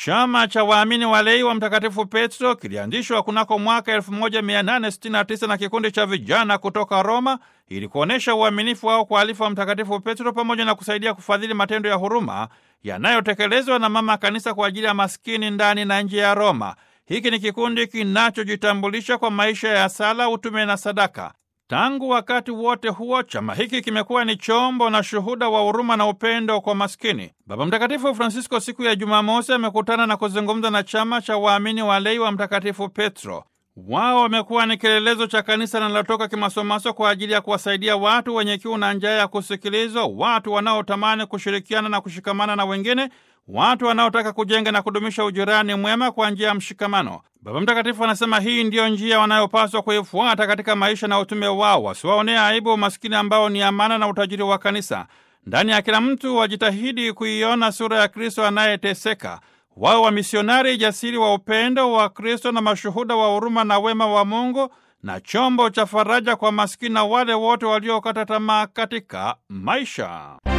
Chama cha waamini walei wa Mtakatifu Petro kilianzishwa kunako mwaka 1869 na kikundi cha vijana kutoka Roma ili kuonyesha uaminifu wao kwa alifa wa Mtakatifu Petro pamoja na kusaidia kufadhili matendo ya huruma yanayotekelezwa na Mama Kanisa kwa ajili ya maskini ndani na nje ya Roma. Hiki ni kikundi kinachojitambulisha kwa maisha ya sala, utume na sadaka. Tangu wakati wote huo chama hiki kimekuwa ni chombo na shuhuda wa huruma na upendo kwa maskini. Baba Mtakatifu Francisco siku ya Jumamosi amekutana na kuzungumza na chama cha waamini walei wa Mtakatifu Petro. Wao wamekuwa ni kielelezo cha kanisa linalotoka kimasomaso kwa ajili ya kuwasaidia watu wenye kiu na njaa ya kusikilizwa, watu wanaotamani kushirikiana na kushikamana na wengine, watu wanaotaka kujenga na kudumisha ujirani mwema kwa njia ya mshikamano. Baba Mtakatifu anasema hii ndiyo njia wanayopaswa kuifuata katika maisha na utume wao, wasiwaonea aibu umaskini ambao ni amana na utajiri wa kanisa. Ndani ya kila mtu wajitahidi kuiona sura ya Kristo anayeteseka wao wamisionari jasiri wa upendo wa Kristo na mashuhuda wa huruma na wema wa Mungu na chombo cha faraja kwa maskini na wale wote waliokata tamaa katika maisha.